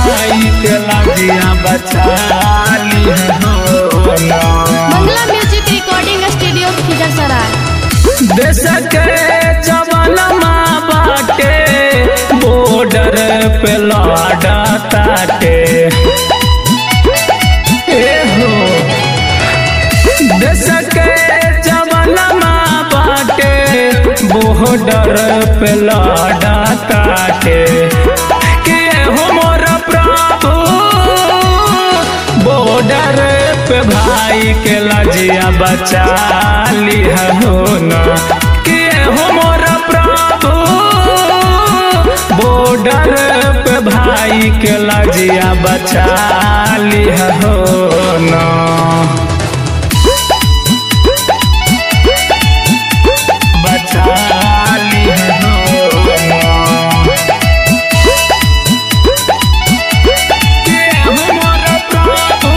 भाई के लजिया बचा ली हो ना Mangla music recording studio Khijarsarai देश के जवान माँ बाटे बॉर्डर पे लड़ा ताटे ए हो देश के जवान माँ बाटे बॉर्डर पे लड़ा ताटे के हो मोर प्रभु बॉर्डर पे भाई के लजिया बचा ली हो ना के हो मोर प्रभु बॉर्डर पे भाई के लजिया बचा ली हो ना बचा ली हो ना के हमर प्रभु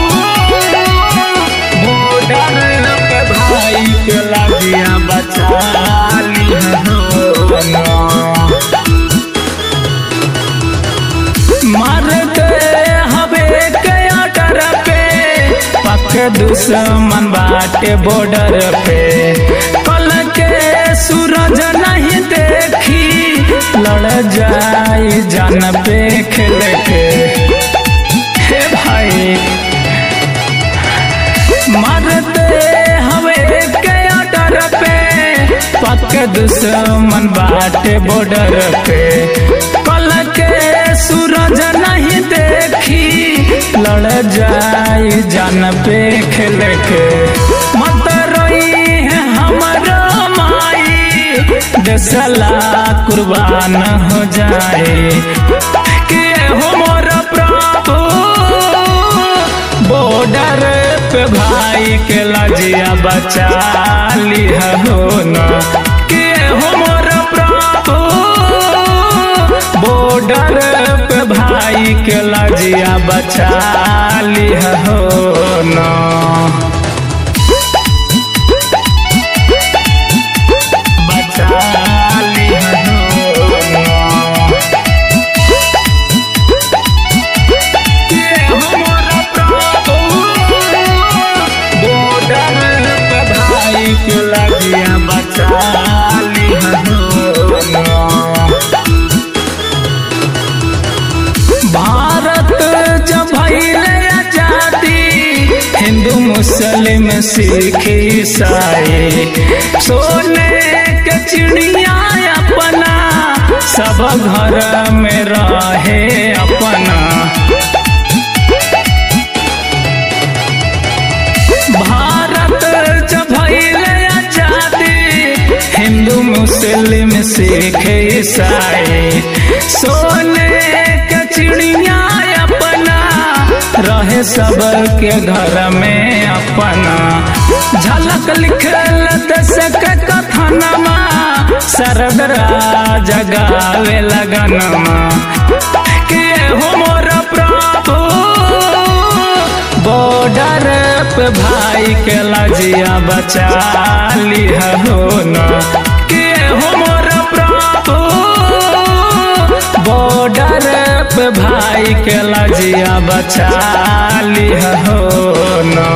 बॉर्डर पे भाई के लगिया बचा ली हो ना मार दे हवे के आटर पे पक दुश्मन बाटे बॉर्डर पे कल के सूरज नहीं देखी लड़ जाई जान पे खेल के हे भाई मरते हवे के डर पे पक दुश्मन बाटे बॉर्डर पे कल के सूरज नहीं देखी लड़ जाई जान पे खेल के मत रोई है हमारा माई देसला कुर्बान हो जाए के हो मोर प्रभु बॉर्डर पे भाई के लजिया बचा ली हो ना के हो मोर प्रभु बॉर्डर पे भाई के लजिया बचा ली हो ना बचा ली हो ना के हमर प्रभु बॉर्डर पे भाई के लगिया बचा ली हो ना भारत जब भइले आजादी हिंदू मुस्लिम सिख ईसाई सोने के चिड़िया अपना सब घर में रहे अपना भारत जब भइले आजादी हिंदू मुस्लिम सिख ईसाई सोने के चिड़िया अपना रहे सब के घर में अपना झलक लिखल दस के कथनमा सरदरा जगावे लगनमा के हो मोर प्रभु बॉर्डर पे भाई के लजिया बचा ली हो ना के हो मोर प्रभु बॉर्डर पे भाई के लजिया बचा ली हो ना